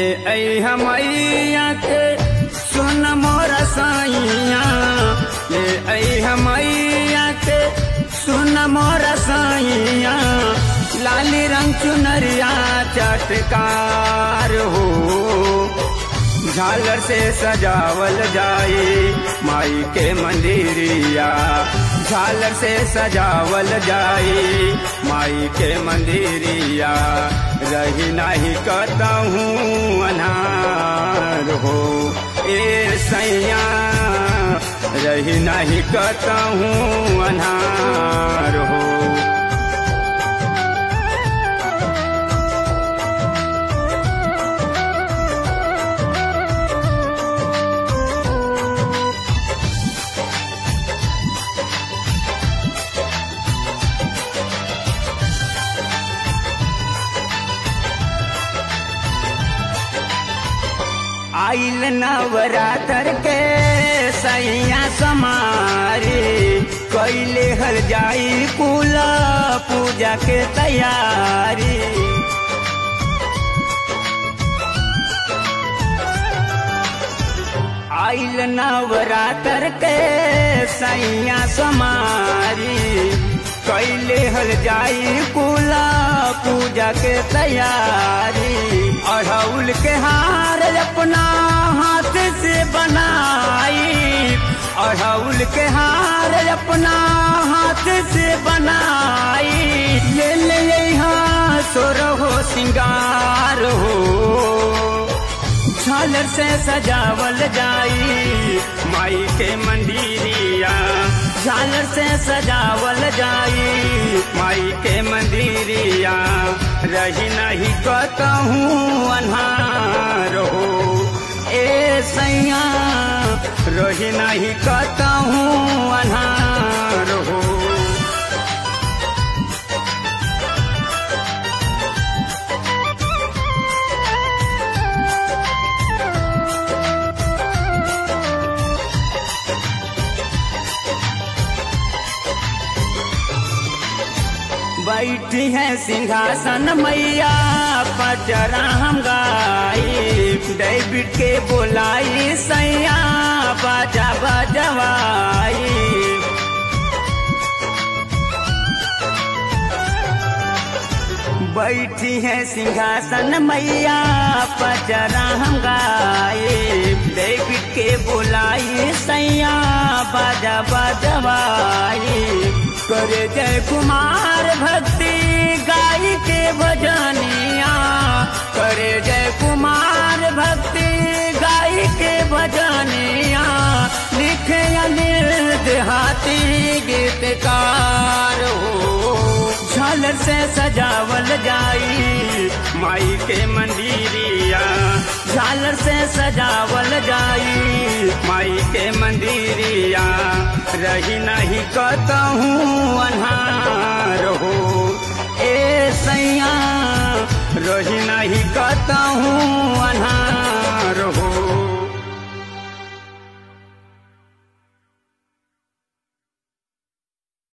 ले आई हमैया के सुन मोर सैया ले आई हमैया के सुन मोर सैया लाली रंग चुनरिया चटकार हो झालर से सजावल जाए माई के मंदिरिया झालर से सजावल जाए माई के मंदिरिया रही नहीं कहूँ अनार हो ए सैया रही नहीं कहूँ अनार हो आइल नवरात्र के सैया समारी कैले हल जाई कुल पूजा के तैयारी आइल नवरात्र के सैया समारी कैले हल जाई कुला पूजा के तैयारी अढ़ौल के हार अपना हाथ से बनाई अढ़ौल के हार अपना हाथ से बनाई ले ले यहाँ सोर हो सिंगार हो झालर से सजावल जाई माई के मंदिरिया झालर से सजावल जाई माई के मंदिरिया रही नहीं कहूँ अनहार हो ए सैया रही नहीं कहूँ अनहार हो बैठी है सिंहासन मैया पचरा हम गाई डेबिट के बोलाई सैया बाजा बजवाई बैठी है सिंहासन मैया पचरा हम गाए डेबिट के बोलाई सैया बाजा बजवाई करे जय कुमार भक्ति गाय के भजनिया करे जय कुमार भक्ति गाय के भजनिया लिखे अनिल देहाती गीतकार हो झालर से सजावल जाई माई के मंदिरिया झालर से सजावल जाई माई के मंदिरिया रही नहीं कहूँ अनहार हो ए सैया रही नहीं कहूँ अनहार